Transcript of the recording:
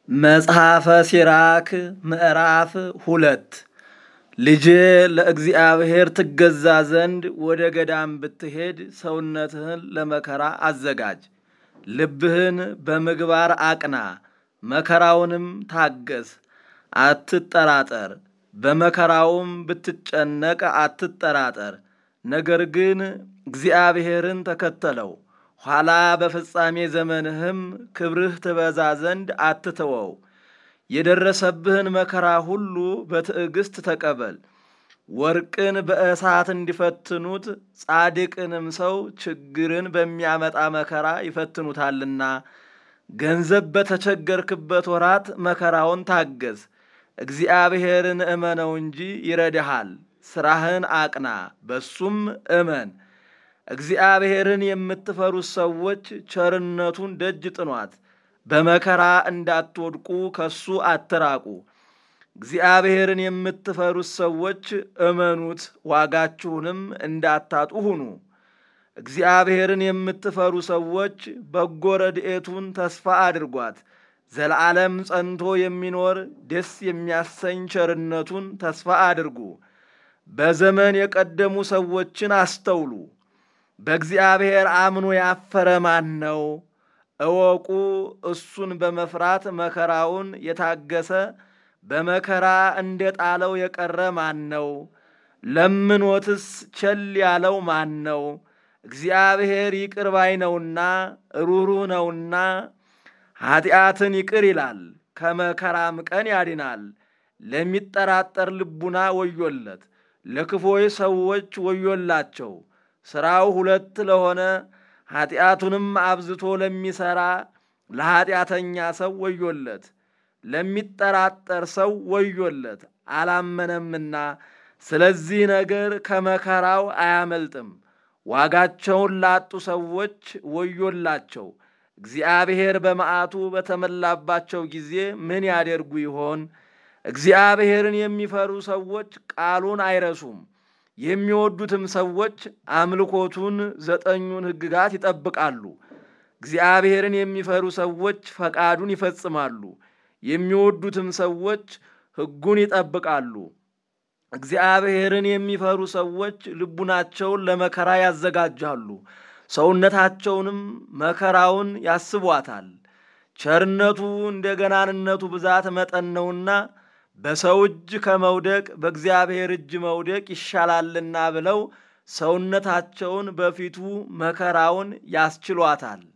መጽሐፈ ሲራክ ምዕራፍ ሁለት ልጄ ለእግዚአብሔር ትገዛ ዘንድ ወደ ገዳም ብትሄድ ሰውነትህን ለመከራ አዘጋጅ፣ ልብህን በምግባር አቅና፣ መከራውንም ታገስ፣ አትጠራጠር። በመከራውም ብትጨነቅ አትጠራጠር። ነገር ግን እግዚአብሔርን ተከተለው፣ ኋላ በፍጻሜ ዘመንህም ክብርህ ትበዛ ዘንድ አትተወው። የደረሰብህን መከራ ሁሉ በትዕግሥት ተቀበል። ወርቅን በእሳት እንዲፈትኑት ጻድቅንም ሰው ችግርን በሚያመጣ መከራ ይፈትኑታልና። ገንዘብ በተቸገርክበት ወራት መከራውን ታገዝ። እግዚአብሔርን እመነው እንጂ ይረድሃል። ሥራህን አቅና፣ በሱም እመን። እግዚአብሔርን የምትፈሩት ሰዎች ቸርነቱን ደጅ ጥኗት፣ በመከራ እንዳትወድቁ ከሱ አትራቁ። እግዚአብሔርን የምትፈሩት ሰዎች እመኑት፣ ዋጋችሁንም እንዳታጡ ሁኑ። እግዚአብሔርን የምትፈሩ ሰዎች በጎ ረድኤቱን ተስፋ አድርጓት። ዘለዓለም ጸንቶ የሚኖር ደስ የሚያሰኝ ቸርነቱን ተስፋ አድርጉ። በዘመን የቀደሙ ሰዎችን አስተውሉ። በእግዚአብሔር አምኖ ያፈረ ማን ነው? እወቁ። እሱን በመፍራት መከራውን የታገሰ በመከራ እንደ ጣለው የቀረ ማን ነው? ለምኖትስ ቸል ያለው ማን ነው? እግዚአብሔር ይቅር ባይ ነውና ሩኅሩህ ነውና ኀጢአትን ይቅር ይላል፣ ከመከራም ቀን ያድናል። ለሚጠራጠር ልቡና ወዮለት፣ ለክፎይ ሰዎች ወዮላቸው። ሥራው ሁለት ለሆነ ኀጢአቱንም አብዝቶ ለሚሠራ ለኀጢአተኛ ሰው ወዮለት። ለሚጠራጠር ሰው ወዮለት፣ አላመነምና ስለዚህ ነገር ከመከራው አያመልጥም። ዋጋቸውን ላጡ ሰዎች ወዮላቸው። እግዚአብሔር በመዓቱ በተመላባቸው ጊዜ ምን ያደርጉ ይሆን? እግዚአብሔርን የሚፈሩ ሰዎች ቃሉን አይረሱም። የሚወዱትም ሰዎች አምልኮቱን ዘጠኙን ሕግጋት ይጠብቃሉ። እግዚአብሔርን የሚፈሩ ሰዎች ፈቃዱን ይፈጽማሉ። የሚወዱትም ሰዎች ሕጉን ይጠብቃሉ። እግዚአብሔርን የሚፈሩ ሰዎች ልቡናቸውን ለመከራ ያዘጋጃሉ፣ ሰውነታቸውንም መከራውን ያስቧታል። ቸርነቱ እንደ ገናንነቱ ብዛት መጠን ነውና በሰው እጅ ከመውደቅ በእግዚአብሔር እጅ መውደቅ ይሻላልና ብለው ሰውነታቸውን በፊቱ መከራውን ያስችሏታል።